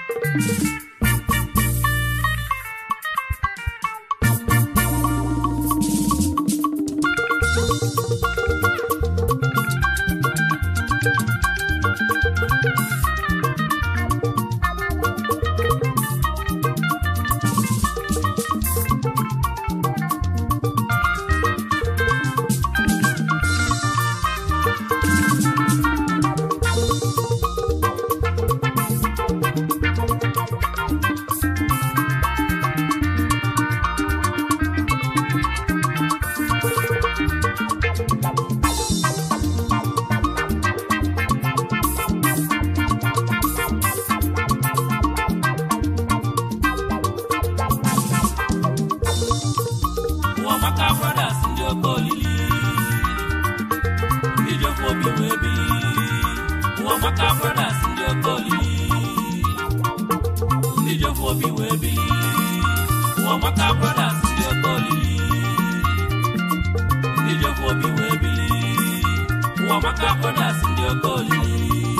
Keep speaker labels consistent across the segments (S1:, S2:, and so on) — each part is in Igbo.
S1: ụwa maka brothers ndị oke olili ndị ji ofu obi wee bili ụwa maka brothers ndị oke olili ndị ji ofu obi wee bili ụwa maka brothers ndị oke olili ndị ji ofu obi wee bili ụwa maka brothers ndị oke olili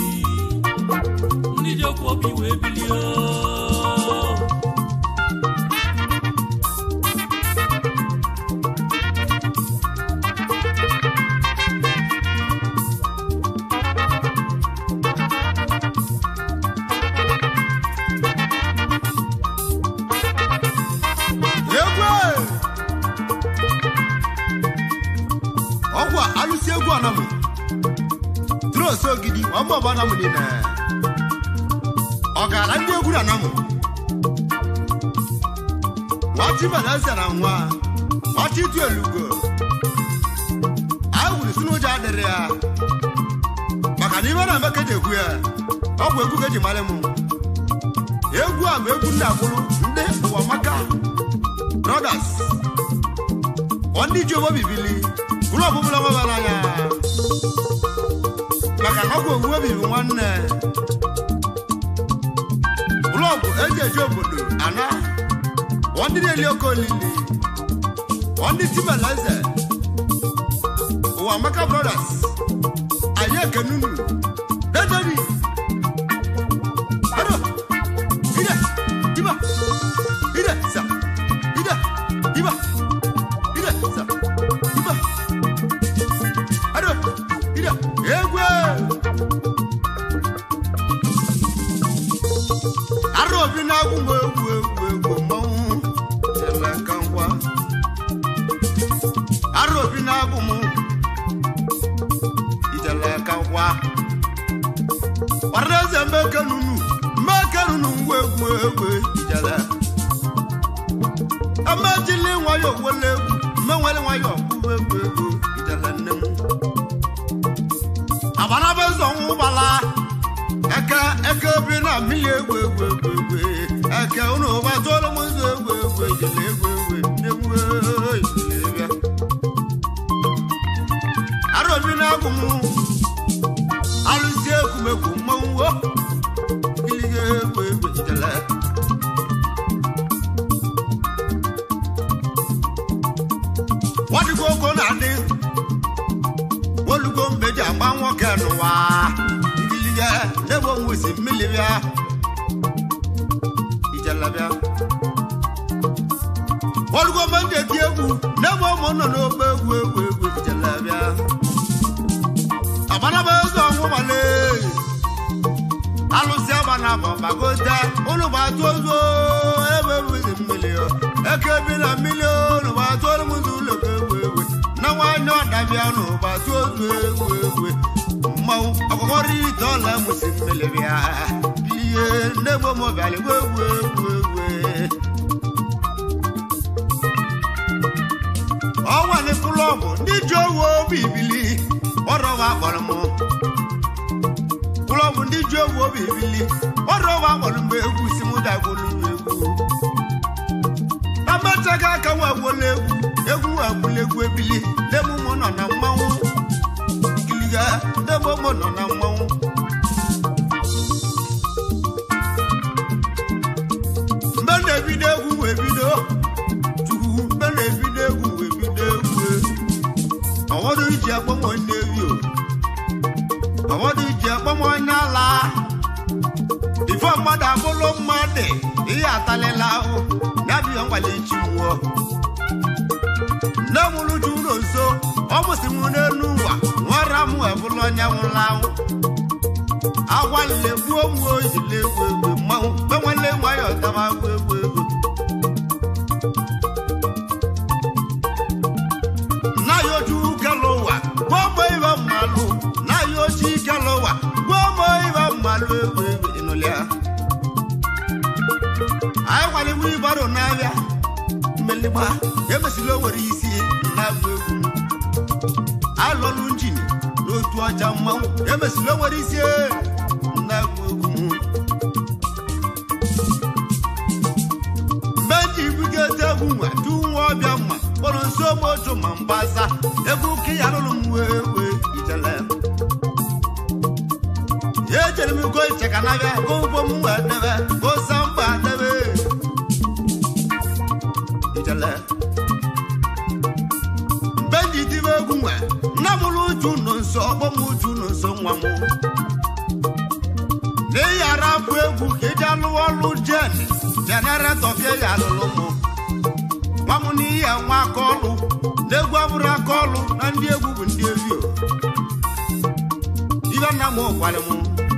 S1: ndị ji ofu obi wee bili ooo
S2: egwu ọgwụ a alụsi egwu anamụ tros ogidi ọgbọgbọ anamụ niile ọ gara ndị egwu anamụ nwachi beleze na nwa nwachi tu elugo a wuru si n'ụjọ adịrị ya maka na ibe na-eme ka eji egwu ya ọ bụ egwu ka eji mara mụ egwu a ma egwu ndị akwụrụ ndị ụwa maka brothers ndị ji obo bibili bụrụ ọbụbụla nwebara anya maka na ọgwụ owuwe bibi nwanne blọgụ eji eji obodo ana ndị na-eli oke olili ndị tibeleze ụwa maka brothers anyị ekenunu dederi ado ide diba ide sa ide diba ide sa diba ado ide egwe arọ obi na-agwụ m egwu egwu egwu mmanwụ ele ka ngwa arọ obi na-agwụ m ijele ka ngwa ọrịa mbeke nunu mbeke nunu ngwa egwu egwu ijele amejili nwayọ wele egwu mmenwele nwayọ kwuwe egwu egwu ijele nne m abanaba eze ọnwụ gbala eke eke bi na mmiri egwu egwu egwu egwu eke unu gbatụọlụ m ụzọ egwu egwu ijele egwu egwu egwu ijele bịa arobi na-agụ m alụsi ekwumekwu mmanwụ o ilige egwu egwu ijele nwadịgo ogo na-adị olugo mgbe ji agba nwoke n'ụwa igilige n'ebe onwesi mmiri bịa ijele bịa olugo mgbe ndị eti egwu n'ebe ụmụ nọ n'ogbe egwu egwu egwu ijele bịa agbanaba eze ọnwụ gbale alụsị agbana bụ gbagote ụlụ gbatụ ozu ebe bụzi mmiri o. eke bi na mmiri ụlụ gbatụ olu m ụzọ ụlọ ka egwu egwu na nwanyị ọdabịa nụ gbatụ ozu egwu egwu mmanwụ ọkụkọrọ ite ọla mụsi mmiri bịa ihe nne gbo mọbịalị egwu egwu egwu egwu ọnwa n'ịkwụlụ ọgwụ ndị ji owu obi ibili ọrọwa akpọrọ m kwụlụ ọgwụ ndị ji owu obi ibili ọrọwa akpọrọ mgbe egwu si mụ dagwolu egwu amechaghị aka nwa agwụla egwu egwu agwụla egwu ebili n'ebe ụmụ nọ na mmanwụ kiliga n'ebe ụmụ nọ na mmanwụ mgbe na-ebido egwu wee bido chukwu mgbe na-ebido egwu wee bido egwu ọwọdụ iji akpọmọ nnewi o ọwọdụ iji akpọmọ onye ala tụọ mmadụ abụrụ mmadụ ihe atalịla ahụ ya bụ ihe mgbali chi nwụọ nne nwụrụ ju ụlọ nso ọ mụsị m n'elu ụwa nwara m ebụla onye nwụrụ anwụ agwalile gbuo m ojile egwu egwu mmanwụ gbanwele nwayọ daba agwụ egwu egwu na ya oju kele ụwa gbuo mgbe ibe mmalụ na ya ochi kele ụwa gbuo mgbe ibe mmalụ egwu egwu ịnụlịa anyị gwaliwu ịgbaro n'abịa mmeligba emesịla o nwere isi na-agụ egwu alụlụ njin n'otu ọcha mmanwụ emesịla o nwere isi na-agụ egwu mgbe ndị bugete egwu nwa du nwa ọbịa mma kpọrọ nso moju ma mgbasa egwu ka ya lụrụ m wee wee ijele ya ejere m go icheka n'abịa go ugbo m wee debe go samba debe ijele mgbe ndị dibe egwu nwe nna m lụ uju nọ nso ọgbọ m uju nọ nso nwa m n'ịghara afụ egwu ka eji alụwa ọlụ jen jeneretọ bịa ya alụlụ m nwa m n'ihe nwa aka ọlụ na egwu abụrụ aka ọlụ na ndị egwu bụ ndị ezio ibe nna m gwara m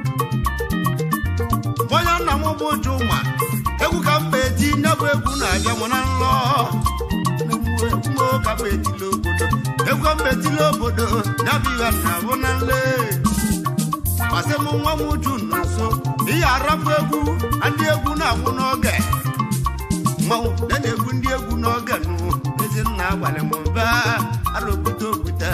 S2: onye nna m bụ ụjụ nwa egwu ka mba eti nye bụ egwu na-abịa m na nlọ ka mba etila obodo egwu mba etila obodo ya bụ ihe nna bụ na nle masị m nwa m uju nọ nso ihe arapụ egwu ndị egwu na-agwụ n'oge mmanwụ na na-egwu ndị egwu n'oge nụ ezinna gwara m baa alụbute okwute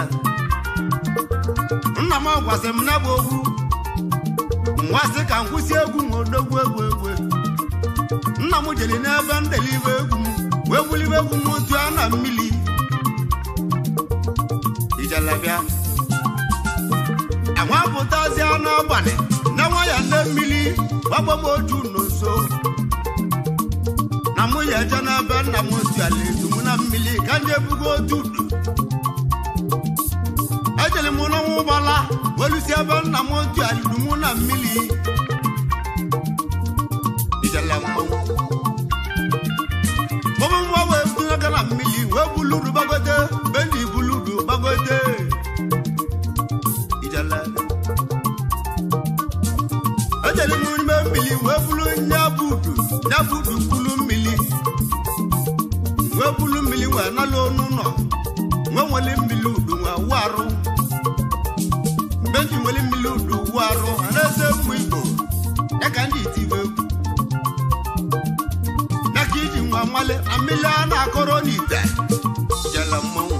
S2: nna m gwasị m na bụ ogwu nwasị ka m kwụsị egwu ma odogwu egwu egwu nna m jere n'ebe ndelibe egwu m wee bulibe egwu m otu a na mmiri ijelebịa enwepụtazịa n'abalị na nwa ya nne mmiri gbagba m oju nọ nso na mụ ya eje n'ebe nna m otu ala ezu m na mmiri ka ndị ebugo otu udu ejere m n'ọnwa ụgbala welusi ebe nna m otu ala idu mụ na mmiri ijele mmanwụ gbọmụ nwa wee bunye aka na mmiri wee buludu gbagote be ndị buludu gbagote ijele ejere m n'ime mmiri wee bulu nyabudu nyabudu bulu mmiri wee bulu mmiri wee nala onu nọ nwe nwere mmiri udu nwe wu arụ mgbe ndị nwere mmiri udu wu arụ a na-eze mgbe igbo ya ka ndị itibe egwu ya ka iji nwa nwale na mmiri a na-akọrọ n'ite jele mmanwụ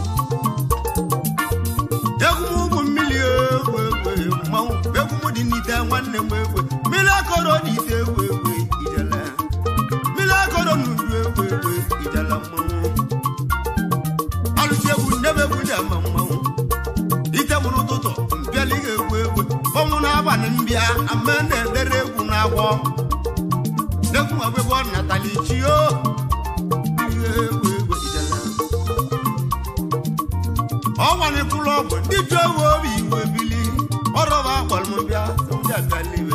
S2: egwu m ụmụ mmiri egwu egwu mmanwụ egwu m dị n'ite nwanne m egwu mmiri akọrọ n'ite egwu egwu ijele mmiri akọrọ n'udu egwu egwu ijele mmanwụ alụsị egwu nnebe egwu ji ama mmanwụ ite mụrụ ụtụtụ mbịala ihe egwu egwu ọnwụ n'abalị mbịa ama na-edere egwu na-agwọ n'egwu ọgbegwọ natali chio ihe egwu egwu ijele ọgwanikwụlụ ọgwụ ndị ju ewu obi iwe bili ọrọba akpọrọ m bịa ndị agaliwe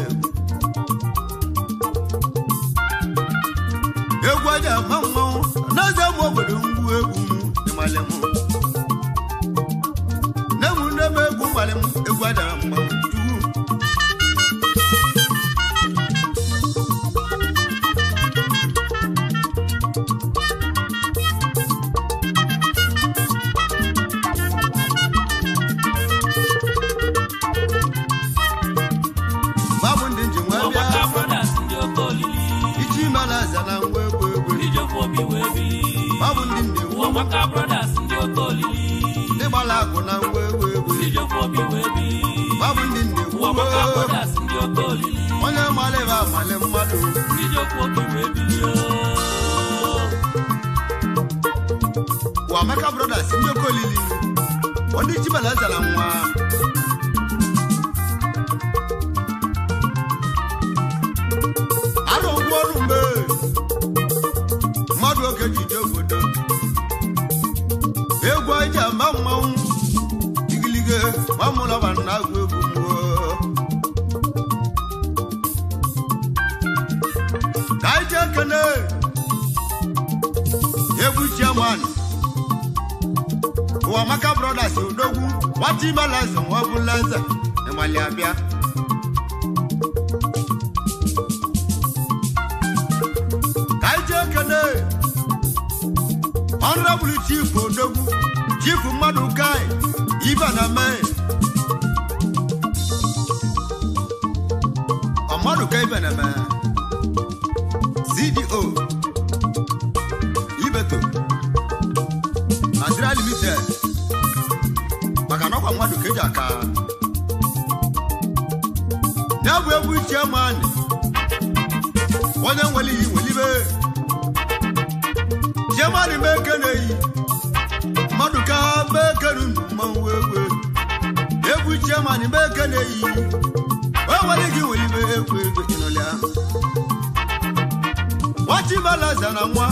S2: egwu aja ama mmanwụ n'eze m obodo ngwu egwu m ịmalị m nne m nne m egwu malị m egwu aja mmanwụ juu babụ ndị nji nwe bịa
S1: Ụmụaka brothers ndị oke olili
S2: ichi mara aza na ngwa egwu egwu
S1: ndị jekwa obi wee bili
S2: babụ ndị ndị egwu
S1: Ụmụaka brothers ndị oke olili
S2: ndị gbara akụ na ngwa egwu egwu
S1: ndị jekwa obi wee bili
S2: babụ ndị ndị egwu
S1: Ụmụaka brothers ndị oke olili
S2: onye mara ebe amalị mmadụ
S1: ndị jekwa obi wee bili
S2: Wamaka brothers ndị oke olili ndị chibala zara nwa arụ ụgwọ ọrụ mgbe mmadụ oke ji je obodo egwu eji ama mmanwụ igilige mamụlọba na agụ egwu mmụọ ka anyị jee kene egwu chairman ụwamaka brothers odogwu nwata imeleze nwa ọbụla eze ịmali abịa ka anyị jee kene honorable chief odogwu chief mmadụ kai ibe na mee ọmọdụ ka ibe na mee cdo ibeto nigeria limited maka na ọkwa mmadụ ka eji aka ya bụ egwu chairman onye nwere iyi nwelibe chairman meke na-eyi mmadụ ka meke nunu mmanwụ egwe egwu chairman meke na-eyi o nwere gị nwelibe egwu egwe ịnọlịa nwachibalaza na nwa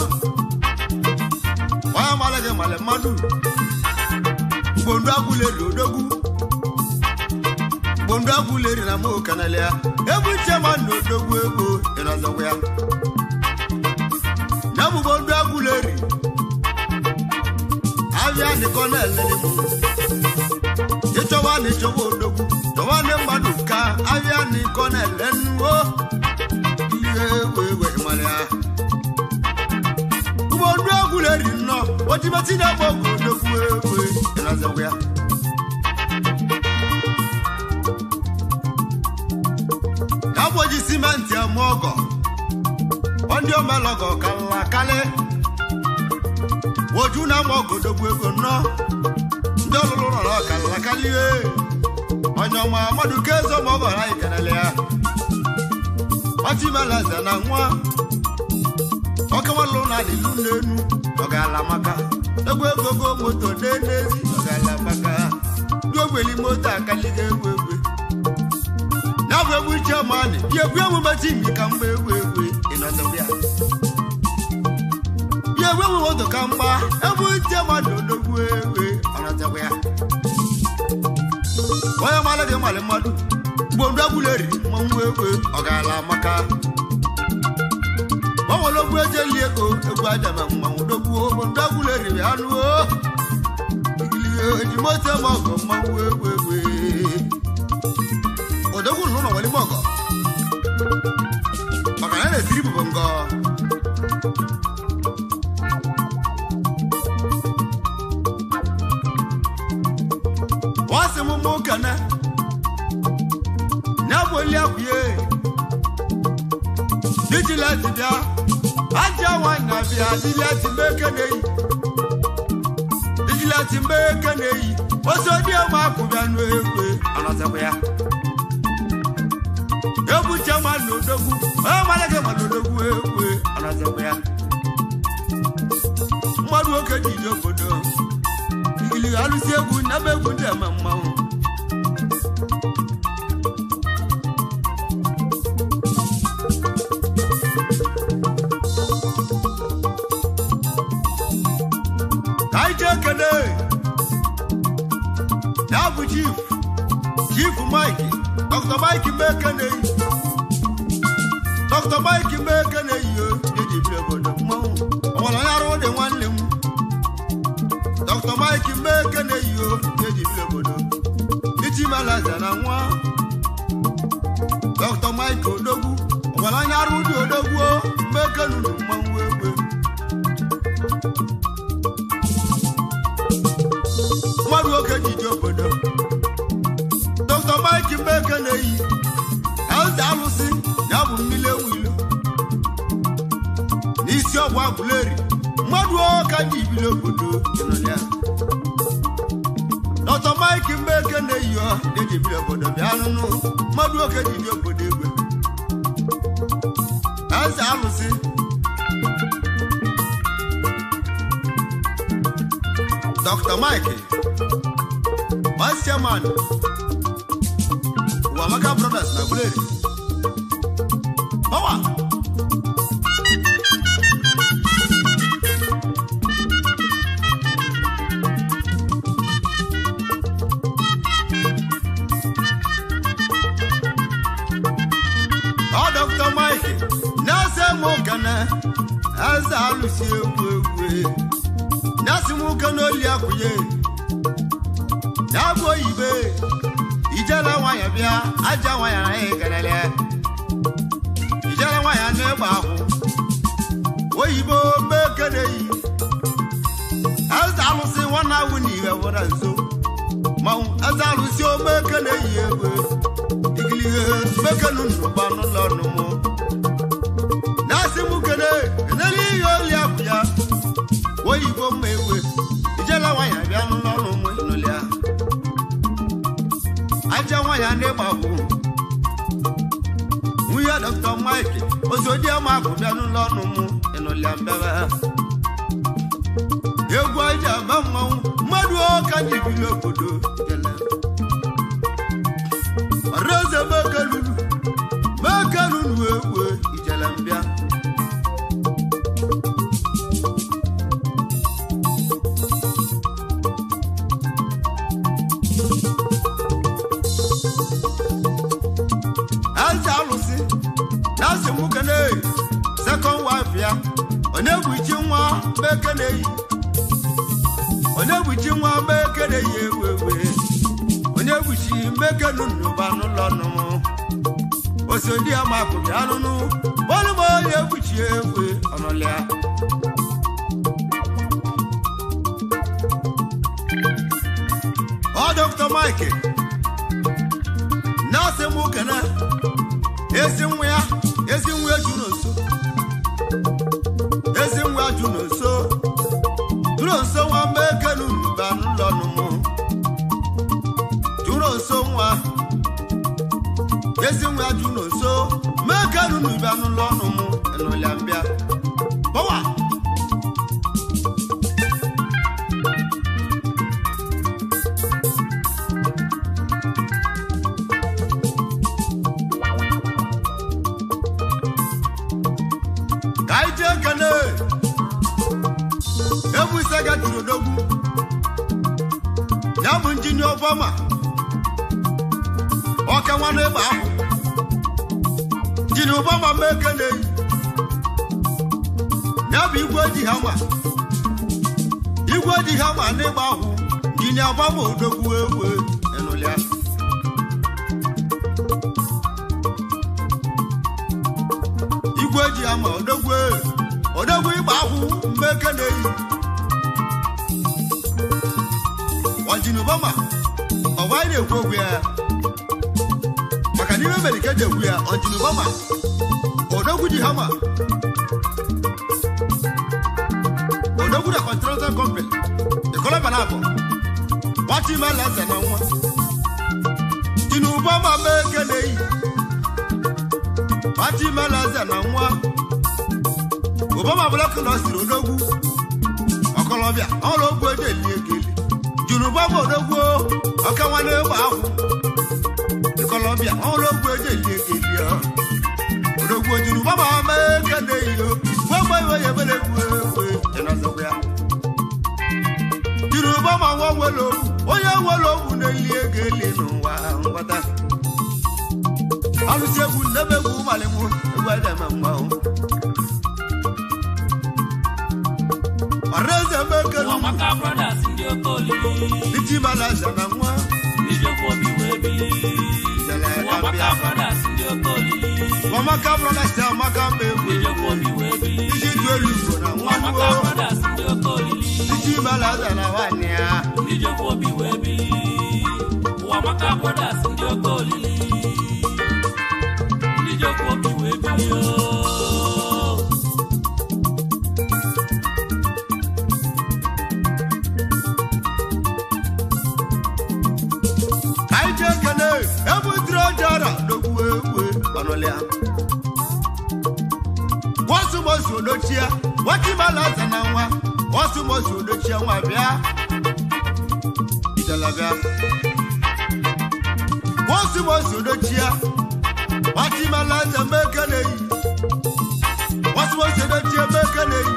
S2: onye mara gị mara mmadụ gbondu agwụleri odogwu gbondu agwụleri na mụ kanala ya egwu chairman na odogwu ego ịnọzọkwa ya ya bụ gbondu agwụleri abịa nịkọ na-elele mụ ịchọwa na ịchọwa odogwu chọwa ndị mmadụ ka abịa nịkọ na-ele nnuo ihe egwu egwu ịmara ya gbondu agwụleri nnọọ ojimeti na-agba ọgwụ odogwu egwu ịnọzọkwa ya ya bụ oji simenti eme ọgọ ndị omelọgọ kala kalị oju na ama ọgọdogwu ego nnọọ ndị ọlụlụ nọrọ kala kalie onye ọma mmadụ ka ezo ma ọgọ anyị kenele ya ọchimelaze na nwa ọkewalụ na adịlu n'enu ọ ga-ala maka egwu egogo moto n'enezi ọ ga-ala maka ndị ogweli moto akaliga egwu egwe ya bụ egwu chairman ya egwu emume timi ka mgba egwu egwu ịnọdụ ya ya egwu emume moto ka mgba egwu chairman odogwu egwu ọnọdụ ya onye mara gị mmalị mmadụ gbondu agwụleri mmanwụ egwu ọ ga-ala maka gbanwere ogwu ejeli ego egwu ajama mmanwụ dogbuo gbondu agwụleri ya anụo ejimote ma ọgọ mmanwụ egwu egwu odogwu n'ụlọ nwere ime ọgọ maka na ya na-esiri bụbụ ngọ wasị m mụ kene ya bụ oli akwụye dijileti bịa aja nwanyị na-abịa dijileti mbe keneyi dijileti mbe keneyi osodi ma akwụbịa n'egwe anọzekwa ya egwu chairman n'odogwu onye mara gị ma n'odogwu egwu anọzekwa ya mmadụ nwoke ji ije obodo ikili alụsi egwu nyaba egwu ndị eme mmanwụ ka anyị jee kene ya bụ chief chief mike dr mike mekeneyi dr mike mekeneyi o eji biri obodo mmanwụ ọnwere onye arụ dị nwanne m dr mike mekeneyi o eji biri obodo iti malaza na nwa dr mike odogwu ọnwere onye arụ dị odogwu o mekenunu mmanwụ egbe mmadụ nwoke ji ji obodo dr mike mbeke na-eyi eze alụsị ya bụ mmiri ewu ilo n'isi ọgwụ agwụleri mmadụ ọka ji ibili obodo ịnọnya dr mike mbeke na-eyi ọ eji biri obodo bịa nụnụ mmadụ nwoke ji ji obodo egwe eze alụsị dr mike vice chairman Wamaka Brothers na Buleri. Power! Ọ Dr. Mike na-ese mụ ka ekene eze alụsi egwu egwu nyasị nwoke n'oli akwụnye ya bụ oyibe ijele nwanyị bịa aja nwanyị na ya ekelele ijele nwanyị na-egba akwụ oyibo mee keneyi eze alụsị nwanne awụ na ihe were nso manwụ eze alụsị ome keneyi egwe igilige mekenu nnukwu n'ụlọ ọnụmụ na-asị m kene enele ihe oli akwụ ya oyibo mma egwe ijele nwanyị bịa n'ụlọ ọnụmụ ịnụlịa aja nwanyị ndị gbagbu nwunye dr mike ozodiama bịa n'ụlọ ọnụ m ịnụlịa mbebe egwu aja aba mmanwụ mmadụ ọka jibiri obodo jele ọreze mekelulu mekelulu egwu ijele mbịa eze alụsị na-asị nwoke na-eyi sekọnd wife ya onye gbuchi nwa meke na-eyi onye gbuchi nwa meke na-eyi ewu ewe onye gbuchi meke nụnụba n'ụlọ nụmụ osodi amakụ bịa nụnụ bọlụbọ onye gbuchi ewe ọnụlịa ọ dọkịta mike na-asị m kene ezi nwa ya ezi nwa ya juru nso ezi nwa ya juru nso juru nso nwa mekenu mba n'ụlọ nụmụ juru nso nwa ezi nwa ya juru nso mekenu mba n'ụlọ nụmụ enụlịa mbịa bọwa ka anyị jee kene ebu ise gatiri odogwu ya bụ injinia ọbama ọka nwanne ịgba ahụ injinia ọbama ma ekene ya bụ igwe eji ha ma igwe eji ha ma n'ịgba ahụ injinia ọbama odogwu ewe enụlịa igwe eji ama odogwu odogwu ịgba akwụ mgbe eke na-eyi ọjinubama ọgwa anyị na-ekwu okwu ya maka n'ime mere ike ji ekwu ya ọjinubama odogwu ji hama odogwu na continental company ịkọlọba na abụọ nwata ime alaeze na nwa jinubama mgbe eke na-eyi nwata ime alaeze na nwa obama blọk nọ siri odogwu ọkọlọbịa ọrụ ogwu eji eli ekeli juru bọba odogwu ọka nwanne ịgba akwụ ịkọlọbịa ọrụ ogwu eji eli ekeli ọ odogwu juru bọba mee kede iyo gbogbo iwe ya ebere egwu egwu ịnọzọkwa ya juru bọba nwa nwere ogwu onye nwere ogwu na-eli ego eli n'ụwa ngwata alụsị egwu nnebe egwu malimụ egwu edeme mmanwụ ọrẹsẹ mẹkẹlu
S1: Ụmụaka brothers ndị oke olili
S2: títí malaza na nwa
S1: ndị jekwa obi wee bili
S2: jẹlẹ
S1: Ụmụaka
S2: ẹdàbíà
S1: brothers ndị oke olili
S2: ọmọka brọdà sẹ ọmọka
S1: ndị
S2: mẹwẹ
S1: jekwa obi wee bili
S2: títí tu elugo na nwa
S1: Ụmụaka
S2: nuwo
S1: brothers ndị oke olili
S2: títí malaza na nwa nia
S1: ndị jekwa obi wee bili Ụmụaka brothers ndị oke olili ndị jekwa obi wee bili ooo
S2: anyị ji ekene ebutiri ojara n'ogwu egwu ọnụlịa wọsụmosi odochie nwata malaza na nwa wọsụmosi odochie nwa bịa ijelabịa wọsụmosi odochie nwata malaza mekeneyi wọsụmosi odochie mekeneyi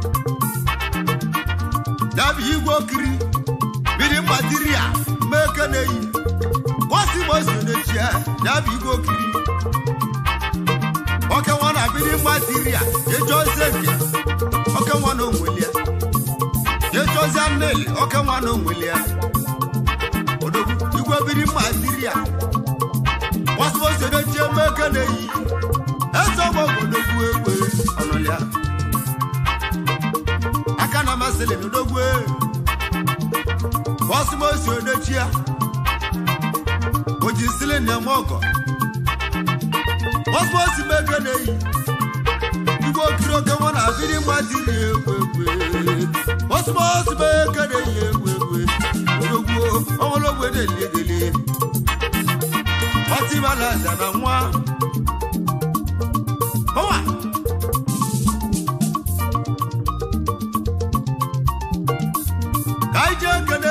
S2: dabi igwe okiri biri mgbatiria mekeneyi wọsụmosi odochie dabi igwe okiri oke nwa na biri mgbatiria eji okeke oke nwa na onwelia jechọzia nneli oke nwa na onwelia odogwu igwe biri mma diri ya wasịbosodechie meke na-eyi eze ọgbọ odogwu egbe ọnọlia aka na amasịlị n'odogwu wasịbosi odechia ojisili na-eme ọgọ wasịbosi meke na-eyi igwe okiri oke nwa na biri mma diri egwu egwe wasịbosi meke na-eyi egwu egwe odogwu ọnwụlọgwu edeli edeli ọtí bala zana nwa ọwa ka anyị jee kene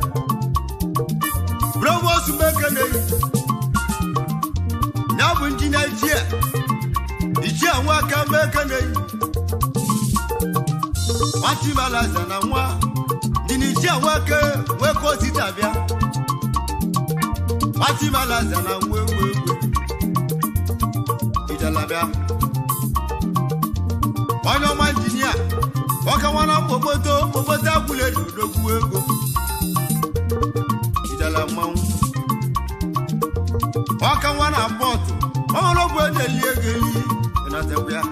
S2: provost mekene ya bụ injinia ichie ichie nwa aka mekene ọtí bala zana nwa injinia ichie nwa aka nweke osisi abịa fatimalaza na wewewe ijalabịa onye ọma injinia ọka nwana mkpokpoto mkpokpoto agwụleri odogwu ego ijala mmanwụ ọka nwana pọtụ ọhụrụgwụ ejeli ego eli ịnatekwa ya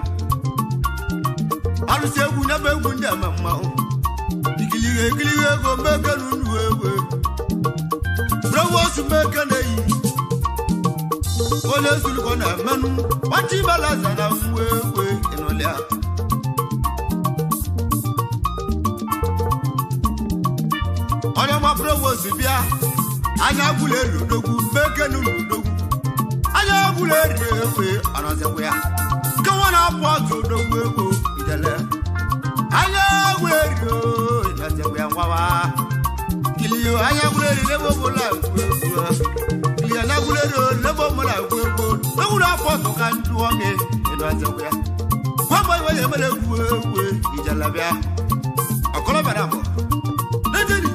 S2: alụsị egwu nyebe egwu ndị eme mmanwụ ikilihe ekilihe ego mekenu unu egwu provost mekene-eyi onye zurukọ na mmenụ ọchị balaza na mwe egwe ịnụlịa onye ọma provost bịa anya gwụla eri odogwu mekenu n'odogwu anya gwụla eri egwe ọnọzikwa ya nkewa na-apụ ọtụ odogwu ego ijele anya gwụla eri ịnọzikwa ya nwawa kiliyo anyagulere lebo mola gbogbo kiliyo anyagulere lebo mola gbogbo lewuro afọtò ka ń dúró mi nínú àtẹwé wọn bọ ìwé yẹn mẹlẹ wúwé ìjàlábíà ọkọlọ bàdà bọ lẹtẹrì.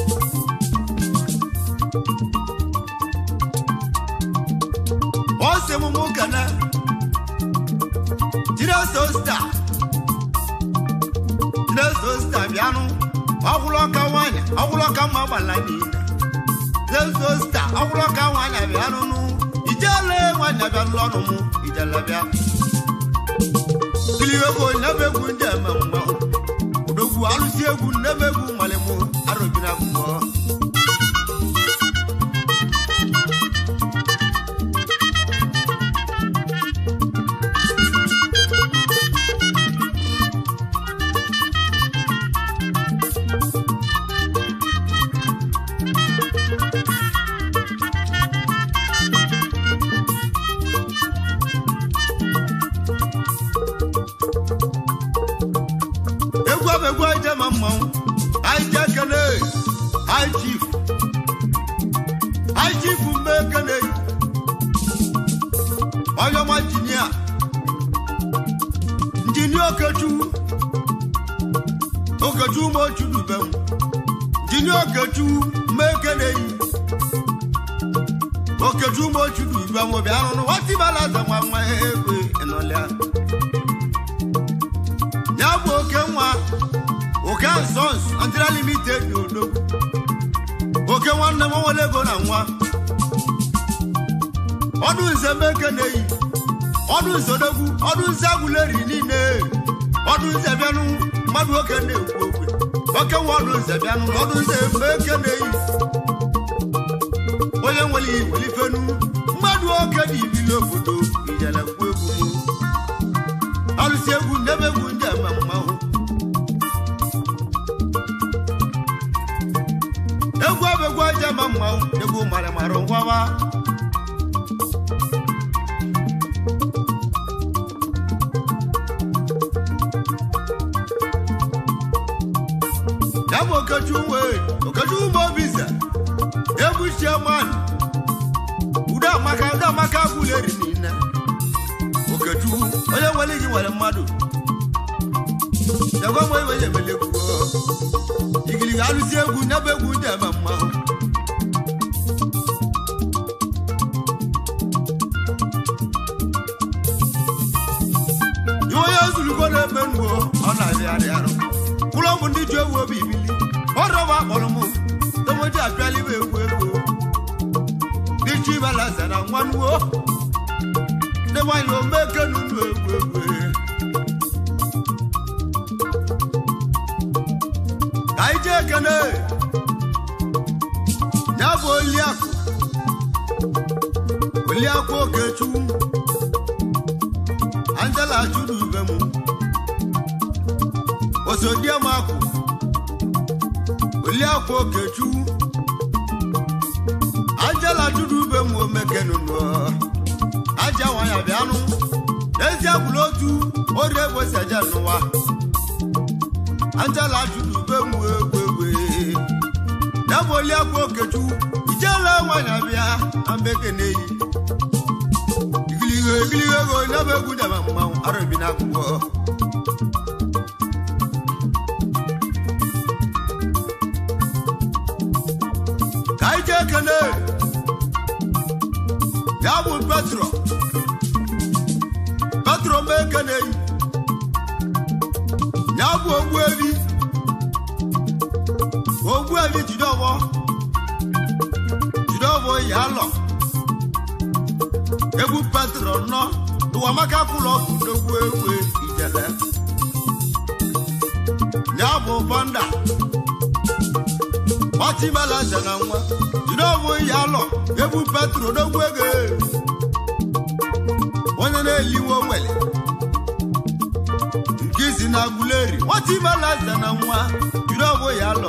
S2: wọ́n ṣe mú mú kàná jíde sọ́sítà jíde sọ́sítà bíánú ọgwụlọka nwanyị ọgwụlọka mma gbala niile zezosta ọgwụlọka nwanyị bịa nụnụ ijele nwanyị bịa lọnụ mụ ijele bịa kili egwu nyebe egwu ndị eme mma odogwu alụsi egwu nnebe egwu nwale mụ arụbina akwụkwọ egwu abụ egwu anyị jee ma mmanwụ anyị jee kene anyị chief anyị chief mme kene onye ọma injinia injinia okechukwu okechukwu ma ochu dube m injinia okechukwu mme kene okechukwu ma ochu dube m bịa rụrụ nwatibalaza nwa nwa egwe ịnọlịa ya bụ oke nwa oke sons Nigeria limited n'odogwu oke nwanne m nwere ego na nwa ọdụ nze meke na-eyi ọdụ nze odogwu ọdụ nze agwụleri niile ọdụ nze bịanụ mmadụ oke na-ekwu okwe oke nwa ọdụ nze bịanụ ọdụ nze meke na-eyi onye nwere iwere ifenu mmadụ oke dị ibili obodo ijele kwu egwu m alụsị egwu ndebe egwu ndị eme mmanwụ egwu abụ egwu aja ma mmanwụ egwu mara mara ngwawa ya bụ okechukwu wee okechukwu ma obize egwu chairman udo amaka udo amaka gwụleri niile okechukwu onye nwere iji nwere mmadụ jagwa mgbe iwe emele egwu igili alụsi egwu nyebe egwu ndị eme mmanwụ iwe onye olugo na-eme nuo ọ na-arịarị arụ kwụrụ ọgwụ ndị ji ewu obi ibili ọrọba akpọrọ m tomoji apịala ibe egwu ego dịchi ibalaza na nwa nuo ndị nwanyị omeke nunu egwu egwu ka anyị jee ekene ya bụ oliakụ oliakụ okechukwu angela chụrụ ube m osodiemakụ oliakụ okechukwu angela chụrụ ube m omekenunu aja nwanya bịanụ n'ezie gwụrụ otu ori egbosi eje n'ụwa angela chụrụ ube m egwu egwu ya bụ oliakụ okechukwu ijele nwanya bịa na mbekene yi igiligo igiligo ego ya bụ egwu debe mmanwụ arabi na akwụkwọ ka anyị jee kene ya bụ petro petro mee kene yi ya bụ ogbu ebi ogbu ebi jide ọgbọ jide ọgbọ ya lọ egwu petro nọ ụwamaka kwụlọ kwudogwu egwu ijele ya bụ banda ọchịmalaze na nwa jide ọgbọ ya lọ egwu petro dogwu ego onye na-eliwe nwere nke isi na agbuleri ọchịmalaze na nwa jide ọgbọ ya lọ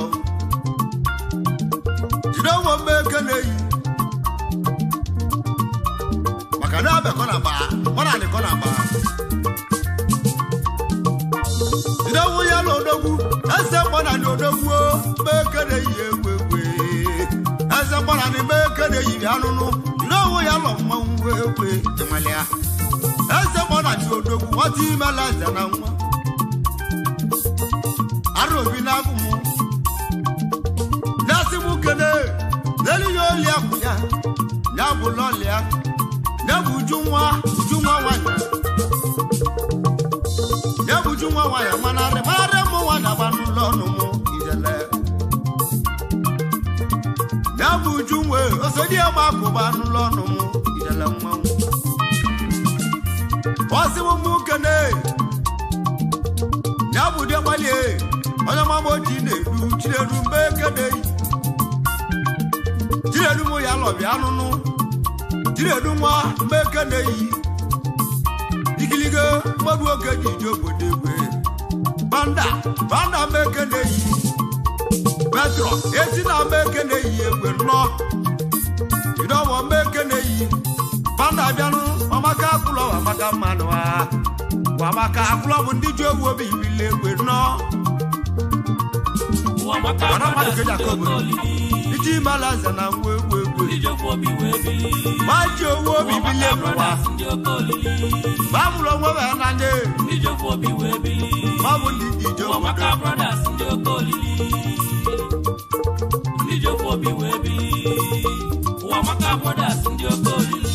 S2: jide ọgbọ mgbe eke na-eyi maka na abịakọ na gbaa mara adịkọ na gbaa jide ọgbọ ya lọ odogwu eze mgbana dị odogwu mgbe eke na-eyi egwu egwu eze mgbana dị mgbe eke na-eyi anụnụ jide ọgbọ ya lọ mmanwụ egwu ịmalịa eze mgbana dị odogwu nwata imela eze na nwa ara obi na-agụ m na-asị m kene n'elu ya oli akwụ ya ya bụ lọlị ya ya bụ uju nwa uju nwa nwanyị ya bụ uju nwa nwanyị manarị manarị mụ nwanyị agba n'ụlọ ọnụ m ijele ya bụ uju nwe osodi ya ma akụba n'ụlọ ọnụ m ijele mmanwụ ọsị m mụ kene ya bụ dị gbalie onye mama oji na-eru chineru mgbe ekeneyi chineru mụ ya lọbịa anụnụ chineru nwa mgbe ekeneyi ikiligo mmadụ oge ji ije obodo egwe banda banda mgbe ekeneyi petro esi na mgbe ekeneyi egwe nnọ idọwọ mgbe ekeneyi banda bịanụ ọmaka akwụlọ ọmaka mmanụ ha wamaka akwụlọ bụ ndị ji owu obi ibili egwe nnọọ
S1: ụwa maka
S2: Mana mmadụ
S1: brothers
S2: ga-eji
S1: ndị
S2: akọ
S1: oke
S2: obodo.
S1: olili
S2: iji malaza na nwa egwu egwu
S1: ndị ji ofu obi wee bili
S2: ma ji owu obi
S1: ụwa
S2: bilie
S1: maka
S2: n'ụwa
S1: brothers ndị oke olili
S2: ma mụrụ onwe ha na ndị
S1: ndị ji ofu obi wee bili
S2: ma bụ ndị ji ije
S1: ụwa
S2: obodo
S1: maka brothers ndị oke olili ndị ji ofu obi wee bili ụwa maka brothers ndị oke olili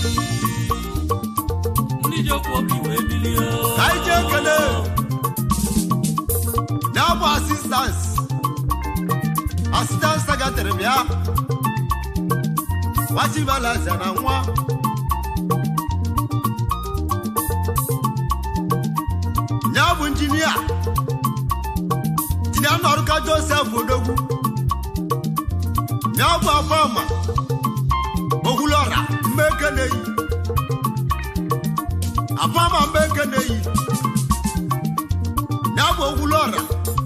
S1: ndị ji ofu obi wee bili oo.
S2: ka anyị jee ekele ya bụ asistans asistans secretary bịa wachi malaza na nwa ya bụ injinia injinia nnọrụka josef odogwu ya bụ afọma okwulọra mmekeneyi afọma mmekeneyi ya bụ okwulọra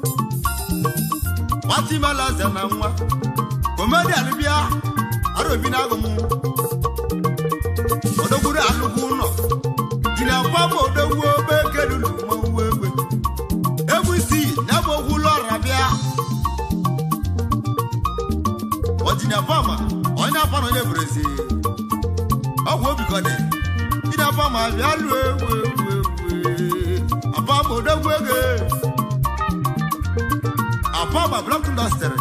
S2: watimalaze na nwa komedian bịa arobi na agụm odogwuru alụgwu ụlọ jiri afọma odogwu obe kerulu mmanwụ egwe egwu isii ya bụ okwulọra bịa ọjìnà fọmà onye afọnà onye bụrụzi ọgwụ obikọdị jìnà fọmà bịa lụọ egwu egwu egwu afọmà odogwu ego afọmà blọk ndọstrị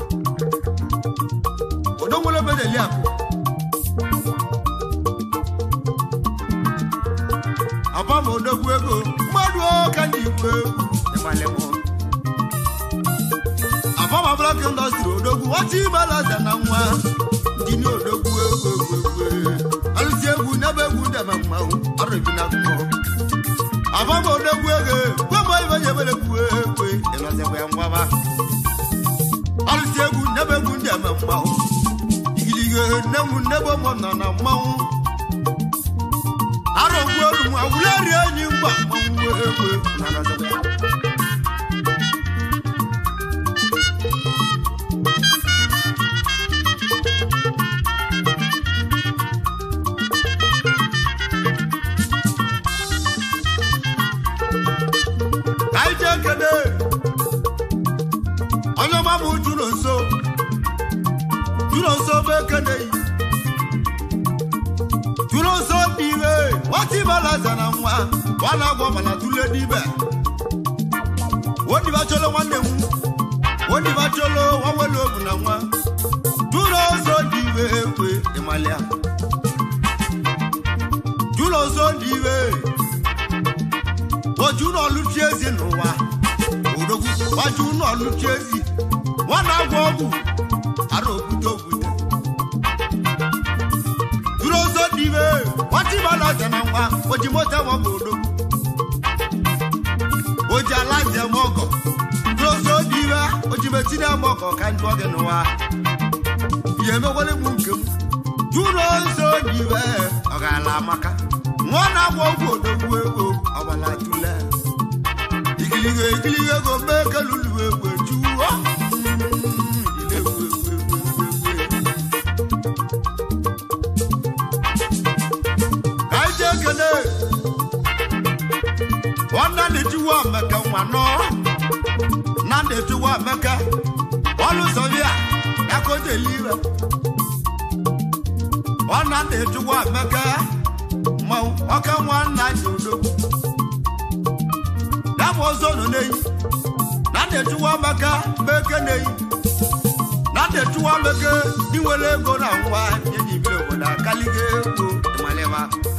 S2: odogwolo bedeli akụ afọmà odogwu ego mmadụ ka ndị igbo egwu ịmalịmụ afọma blọk indọstrị odogwu ọchị ibelaza na nwa jini odogwu egwu egwu egwu alụsi egwu n'ebe egwu ndeme mmanwụ arụbi na mmụọ afọma odogwu ego gwama ibe ya ebere egwu egwu ịlọzikwa ya ngwaba alụsi egwu n'ebe egwu ndeme mmanwụ igilige nne m nnebe ụmụ nọ na mmanwụ arọgbu olu nwa wuleri enyi mgba mmanwụ egwu na alọzikwa ya ka anyị jee kene onye ọma bụ jụrụ nso jụrụ nso bụ ekeneghị jụrụ nso dị ime nwata ibelaza na nwa ọ na-agwọ mana tụle n'ibe wodibacholo nwanne m wodibacholo nwanwele obu na nwa jụrụ nso dị ime ekwe ịmalịa jụrụ nso dị ime ojú náà lù tí èsì nù wá òdòkú wájú náà lù tí èsì wọn náà gbọ́ ọ̀bù àrò òkúta òkúta. dúró sódì bẹ́ẹ̀ wọ́n ti bá lọ sẹ̀nà wá ojì mọ́tẹ́ wọn kò òdòkú. ojì aláṣẹ mọ́gọ̀ dúró sódì bẹ́ẹ̀ ojì mẹ́tí náà mọ́gọ̀ ká ń tọ́gẹ̀ nù wá. ìyẹn wọlé mú nkèm dúró sódì bẹ́ẹ̀ ọ̀gá àlàmàkà wọn náà gbọ́ ọ̀bù òdòkú ego ọ̀bàlà tulẹ̀. igilige igilige go bẹ́ẹ̀ kẹlùlù egbe ju ọ́. ilé egwu egwu egwu egwu egwu. kaije kene wanda de ti wa mẹkẹ nwanọ nande ti wa mẹkẹ ọlùsọ̀bíà yakoje liwe wanda de ti wa mẹkẹ mọ ọkẹ nwanna jodo dàbọ̀ zonu n'eyi nande ti wa mẹkẹ mẹkẹ n'eyi nande ti wa mẹkẹ niwele ego na nwa nyenyi bi obodo akalige ego ịmalịba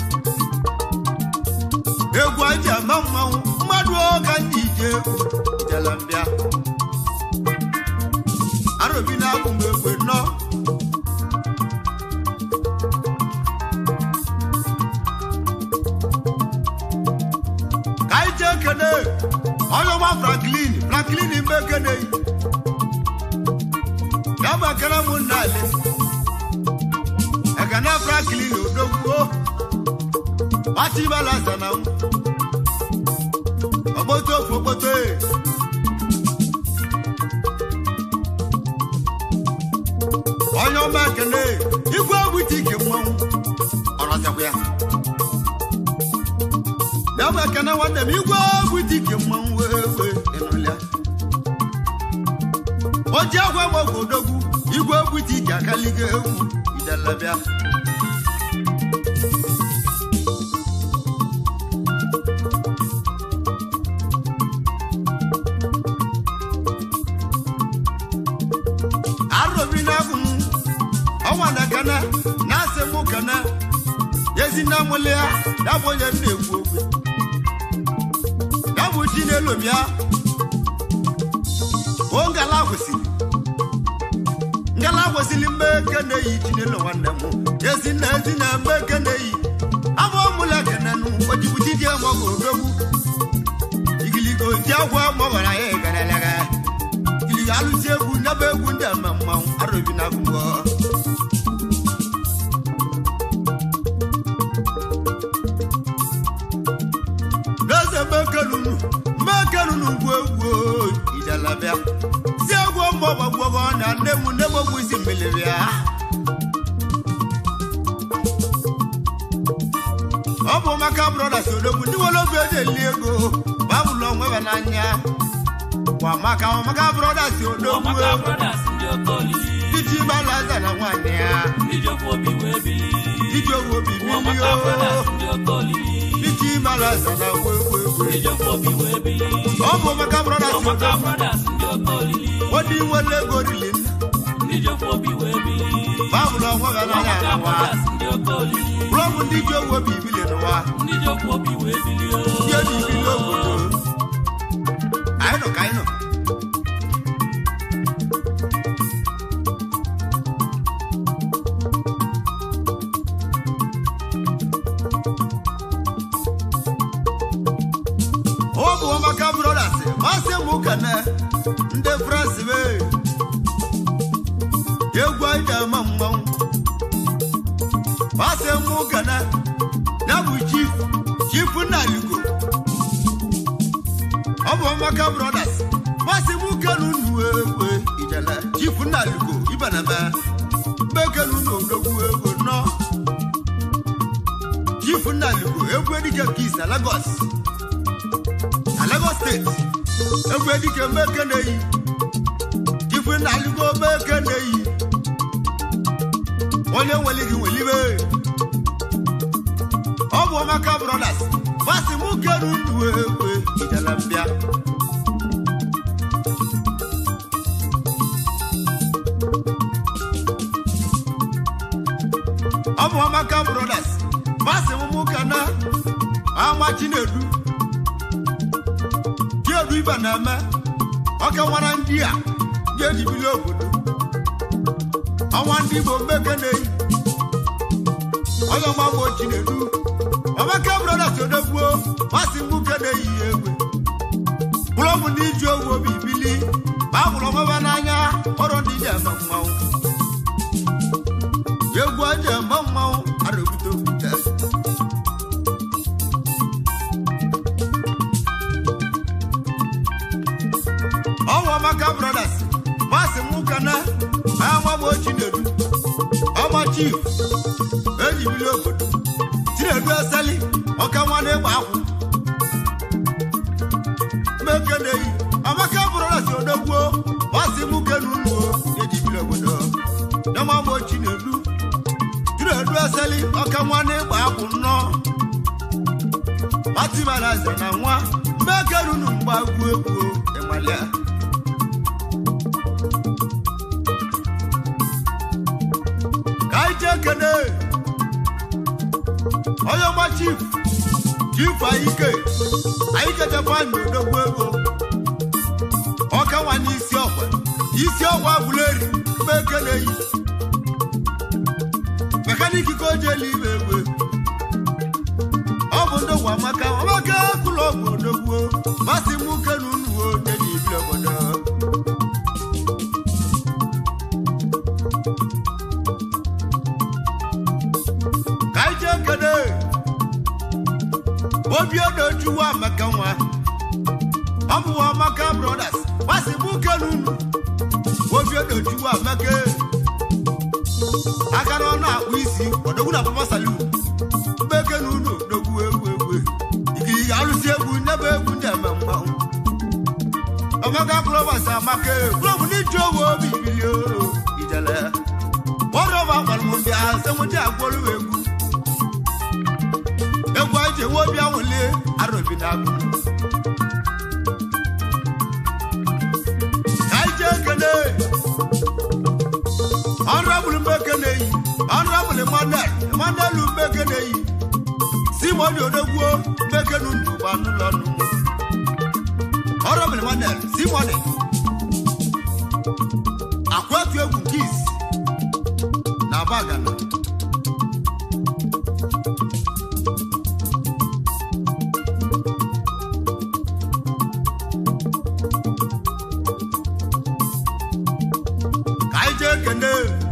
S2: egwu aji ama mmanwụ mmadụ ọka ndị ije egwu jelambịa arobi na-akwụ m egwe nọ ka anyị jee kene onye ọma franklin franklin mbe kene ya bụ ekene m nna ale ekene franklin odogwuo nwata ibala zana m ọgbọtọ ofu okpoto e onye ọma ekene igwe egwuti ike mmanwụ ọrọzakwa ya ya bụ ekene nwanne m igwe egwuti ike mmanwụ ewe ịnụlịa o ji agwa gbagwo odogwu igwe egwuti ike akaligo egwu idelebịa arobi na-agụ m ọnwa na gana na-asị mụ gana ezi nna mụlị ya ya bụ onye m na-ekwu okwu ya bụ chi na-elomi ya o ngala kwesịrị ngala kwesịrị mgbe eke na-eyi chi n'elu nwanne m ezi nna ezi na mgbe eke na-eyi abụ ọmụla kenenụ ojibuchi ji mọgụ odogwu igiligo ji agwa mọbara ya egarelega igiligo alụsi egwu nyaba egwu ndị ama mmanwụ arobi na agụgbọ n'eze mmekelunu mmekelunu ngwu egwu ijalabịa si egwu mbọ gbagbogo na nne m nne m ogwu isi mmiri ya ọ bụ maka brothers odogwu ndị nwere obi eji eli ego babụlụ onwe ha n'anya kwa maka maka brothers odogwu
S1: Ọmaka brothers ndị oke olili
S2: titi balaza na nwanyị ya
S1: ndị jekwa obi wee bili
S2: iji owu obi
S1: Ọmaka brothers
S2: bilio
S1: ndị oke olili
S2: titi balaza na wegwegwe
S1: ndị jekwa obi wee bili
S2: ọ bụ maka brothers
S1: Ọmaka
S2: odogwu
S1: brothers ndị oke olili
S2: odi nwere ego rili nna
S1: ndị jekwa obi wee bili
S2: babụlụ onwe ha n'anya
S1: Ọmaka
S2: n'ụwa
S1: brothers ndị oke olili
S2: bụrọbụ ndị ji owu obi bili n'ụwa
S1: ndị jekwa obi wee bili
S2: ndị eji bili obodo m kene ndị frans be egwu anyị na-eme mmanwụ masị m kene ya bụ chief chief nnaliko ọ bụ ọmaka brothers masị m kenu unu egwe ijele chief nnaliko ibeneme mbekenu unu odogwu ego nọ chief nnaliko egwu edike nke ise lagos na lagos steeti egwu edike mbeke na-eyi chief nnaliko mbeke na-eyi onye nwere gị nwelibe ọ bụ ọmaka brothers masị m kenu unu egwe ijele mbịa ọ bụ ọmaka brothers masị m mụ ka na ama chinedu chiedu ibe na-eme ọka nwara ndị a ga-ejibili obodo ọnwa ndị igbo mmeke na-eyi onye ọma bụ chinedu ọmaka brothers odogbuo masị m nwoke na-eyi ya egwe bụrụ ọbụ ndị iji owu obi bili ma a hụrụ ọmaba n'anya ọrụ ndị ji eme mmanwụ egwu aja eme mmanwụ arụbute okwute ọnwa ọmaka brothers masị m ụka na amagbo chinedu ọma chief ejibili obodo chinedu eseli ọka nwa na-egba akwụ mekeneyi amaka brothers odogbuo masị m kenu unuo ejibili obodo namagbo chinedu chinedu eseli ọka nwa na-egba akwụ nnọọ matibaraze na nwa mmekerunu mgbagwu egwu ịmalịa ka anyị jee kene onye ọma chief chief ayike anyị kechakwa anyị odogwu ego ọka nwa n'isi ọkwa isi ọkwa buleri mmekeneyi mekaniki ka o jeli ime egwe ọ bụ ndogwu amaka amaka kwụlọ ọgwụ odogwu masị m kenu unuo nyenye ibili obodo ka anyị jee kene obi odojuwa amaka nwa ọ bụ amaka brothers masị m kenu unu obi odojuwa amaka aka na ọ na-akpụ isi odogwu na papa salu mbeke na unu odogwu egwu egwu ikiri alụsi egwu nyebe egwu ndị eme mmanwụ ọmaka klọbas amaka klọb n'iji owe obi bilie ijele ọrọba gbalụmbịa senwụdị agwọrụ egwu egwu anyị ji ewe obi anwụli arụbi na agụ ka anyị jee kene honorable mbekeneyi honorable emmanuel emmanuel mbekeneyi simoni odogwuo mbekenu ndụgba n'ụlọ nnu honorable emmanuel simoni akwatu egwu kis na bagana ka anyị jee kene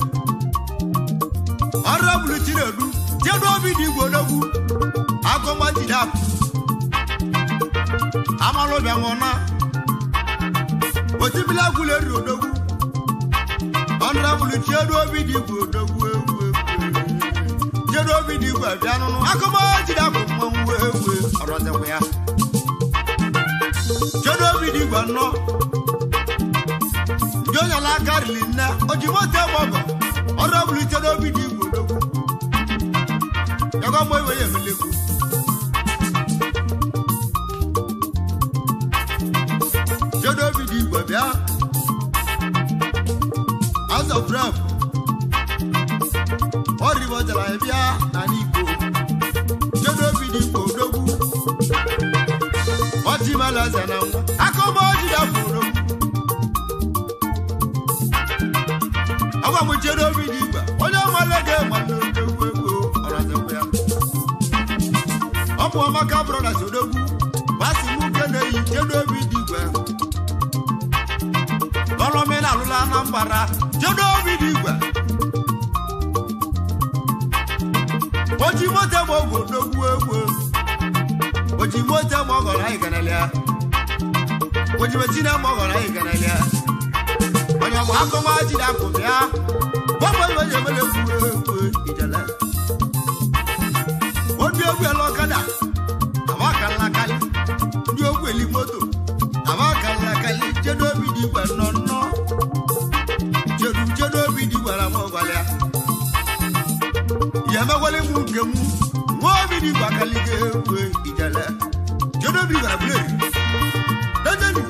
S2: ọrọbụlụ chinedu jedu obi dị igwe odogwu agụma jidap amalụbịa nwụna otibila gwụlụ eri odogwu ọrọbụlụ chiedu obi dị igwe odogwu egwu egwu jedu obi dị igwe bịa nụnụ agụma jidap mmanwụ egwu ọrọzekwa ya jedu obi dị igwe nnọọ ndị onye ala aka rili nne ojimote gbọgọ ọrụ ọbụla ite n'obi dị igwe odogwu yaga mgbe iwe ya emelekwu jedo obi dị igwe bịa azọ bref ọ ribọtara ya bịa n'ala igbo jedo obi dị igwe odogwu ọchị malaza na nwa akọma ọjị dafụ odogwu agwa m jedo obi dị igwe onye nwale ga-egba n'odogwu egwu ọrazekwa ya ọ bụ ọmaka brothers odogwu basi m ke na-eyi jedo obi dị igwe anambra jedo obi dị igwe oji moto ma ogo n'ogwu egwu oji moto ma ọgọrọ anyị ganalịa oji metine ma ọgọrọ anyị ganalịa onye ọmụ akọma jide akụ bịa gbọgbọ iwe ji emele egwu egwu ijele obi egwu ele ọkada abakalakali ndị ogwu eli moto abakalakali jedo obi dị igwe nọ nnọ jedu jedo obi dị igwe na m ọgwalịa ya emekwala mụ nke mụ nwa obi dị igwe akaliga egwu ijele jedo obi gwara buleri dejeni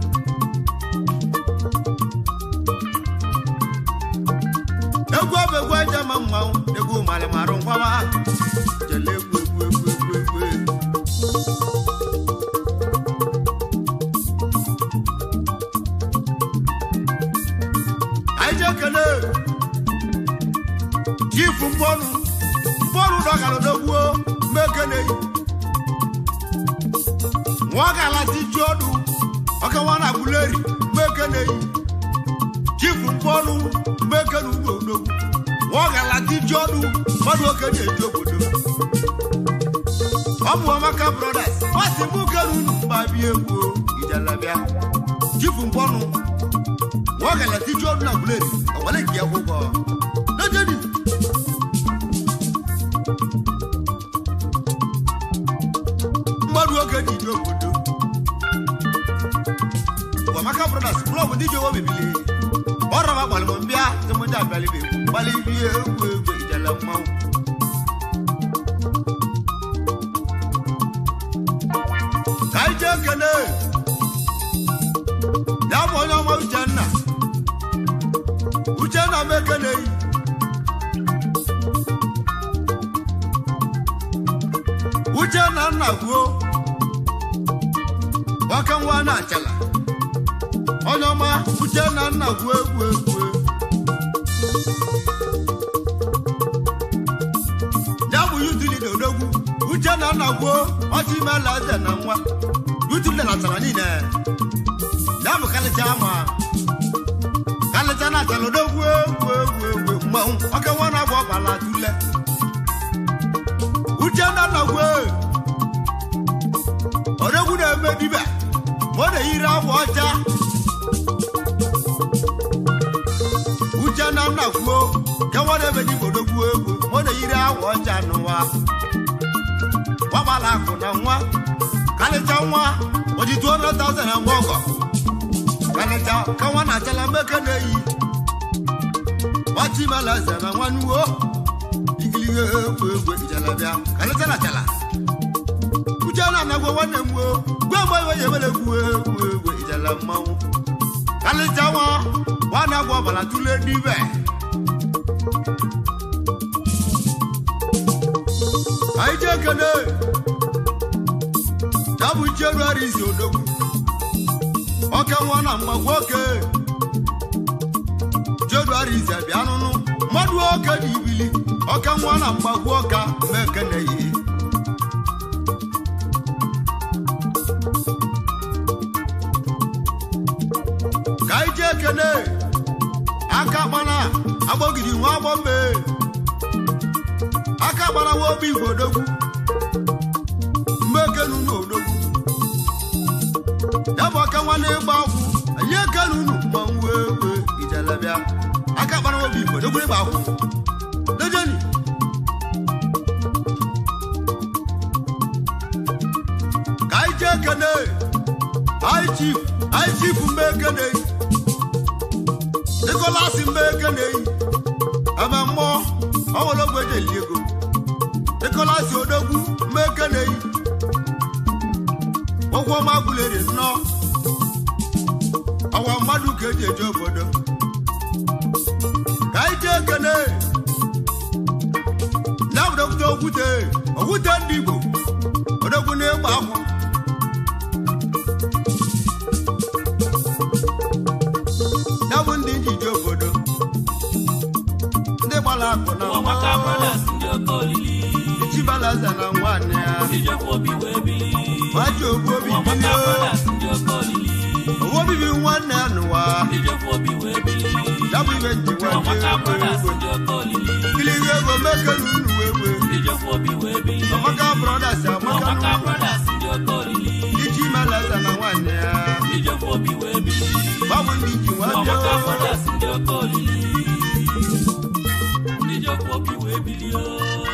S2: egwu ọbụ egwu aja ma mmanwụ egwu malịmarụ ngwama jele egwu egwu egwu egwu egwu anyị jee kele jifu mgbọnụ mgbọnụ dọgara dogbuo mmekeneyi nwa gala ti ju ọdụ ọkawa na buleri mmekeneyi jifu mgbọnụ mmekene ugbo odogwu nwa gala ti ju ọdụ mmadụ oke na-eji obodo ọ bụ amaka brothers masị mụ kere unu mba bịa egwu ijelabịa jifu mgbọnụ nwa gala ti ju ọdụ na buleri ọwale nke akwụkwọ lejedi mmadụ oge ji dị obodo Amaka brothers klọb ndị ji owo bibili ọrọba gbalịm mbịa tụmụdị abịalịbe gbalị bie egwu egwu ijele mmanwụ ka anyị jee kene ya bụ onye ọma uchenna uchenna m ekeneghị uchenna nna kwuo nwaka nwa na-achala onye ọma uchenna nna kwuo egwu egwu ya bụ yutili na odogwu uchenna nna kwuo ọchị imela eze na nwa yutili na atara niile ya bụ kalịcha ma kalịcha na achala odogwu egwu egwu egwu mmanwụ ọka nwa na-agba ọkpala tule uchenna nna kwuo odogwu na-eme dibe ma ọ na-eyiri akwa ọcha uchenna nna kwuo ka nwa na-eme dibe odogwu egwu ma ọ na-eyiri akwa ọcha n'ụwa gbagbala akụ na nwa kalịcha nwa oji 200,000 na nwa ọgọ kalịcha ka nwa na-achala mmeke na-eyi gbachimela eze na nwa nuwo igilihe egwu egwu ijelabịa kalịcha na chala uchenna na-agwa nwanne m gboo gwe mgbe iwe ya emere egwu egwu egwu ijele mmanwụ kalịcha nwa nwa na-agwa ọbara tụle n'ibe anyị jee kene ya bụ jenuari izi odogwu oke nwa na mgbagwo oke jenuari izi abịa nụnụ mmadụ oke dị ibili oke nwa na mgbagwo ọka mekeneghị ka anyị jee kene aka gbana agbọgidi nwa agbọ mee aka gbara nwa obi igwe odogwu mmekenu na odogwu ya bụ aka nwa na-ịgba akwụ anyị ekenu unu ma nwe ewe ijelebịa aka gbara nwa obi igwe odogwu ịgba akwụ dejeni ka anyị jee kene anyị chief anyị chief mmekene Nicholas mmekene ebe mmụọ ọ nwere ogbe eji eli ego Nicholas odogwu mmekene ụgwọ ọma gwụleri nnọọ ọwa mmadụ ka eji eje obodo ka anyị jee kene na obodo okwute okwute ndị Igbo odogwu na-egba akwụ ya bụ ndị njije obodo ndị gbara akụ na
S1: Ụmụaka brothers ndị oke olili
S2: chibalaza na nwanne ya
S1: ndị jekwa obi wee bili
S2: maji ogbu obi
S1: Ụmụaka
S2: bilie
S1: brothers ndị oke olili
S2: owo bibi nwanne ya n'ụwa
S1: ndị jekwa obi wee bili
S2: ya bụ ibe nji nwa
S1: Ụmụaka
S2: ndị
S1: brothers
S2: egwu
S1: ndị oke olili
S2: kiligo ego mekenu unu egwe
S1: ndị jekwa obi wee bili
S2: amaka brothers amaka
S1: Ụmụaka brothers ndị oke olili
S2: iji meleza na nwanne ya
S1: ndị jekwa obi wee bili
S2: babụ ndị ji nwa
S1: Ụmụaka
S2: bịa
S1: brothers ndị oke olili ndị jekwa obi wee bili o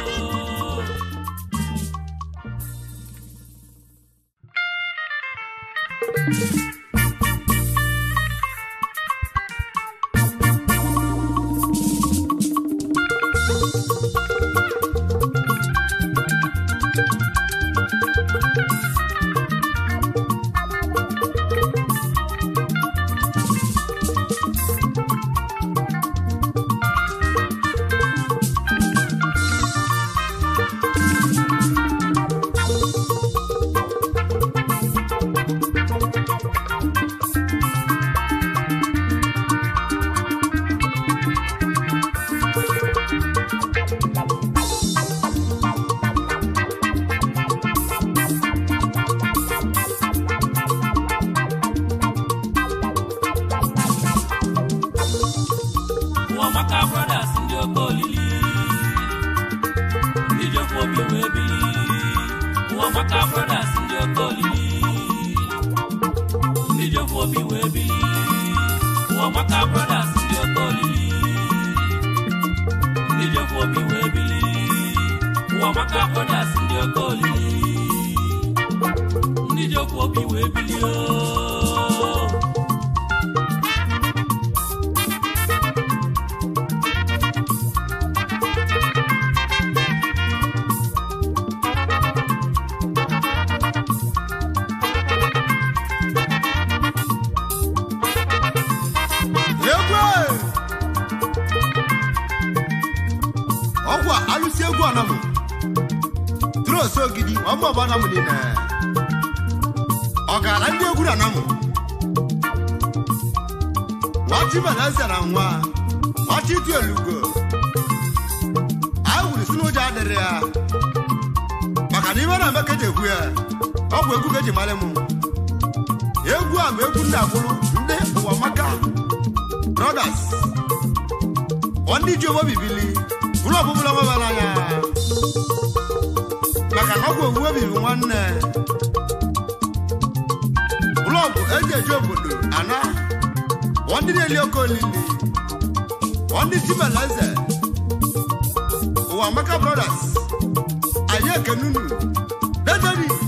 S1: Ụmụaka brothers ndị oke olili ndị jekwa obi wee bili Ụmụaka brothers ndị oke olili ndị jekwa obi wee bili Ụmụaka brothers ndị oke olili ndị jekwa obi wee bili Ụmụaka brothers ndị oke olili ndị jekwa obi wee bili ooo
S2: egwe ọgwụ a alụsi egwu anamụ tros ogidi ọmụọbụ anamụ niile ọ gara ndị egwu na anamụ nwachi beleze na nwa nwachi itu elugo anyị wuru si n'ụjọ adịrị ya maka na ibe na-eme ka eji ekwu ya ọ bụ egwu ka eji mara mụ egwu a bụ egwu ndị agbụrụ ndị ụwa maka brothers ndị ji onwe bibili bụrụ ọbụbụla nwebara anya maka na ọgwụ owuwe bibi nwanne blọgụ eji eji obodo ana bụ ndị na-eli oke olili bụ ndị timeleze ụwa maka brothers anyị ekenunu dederi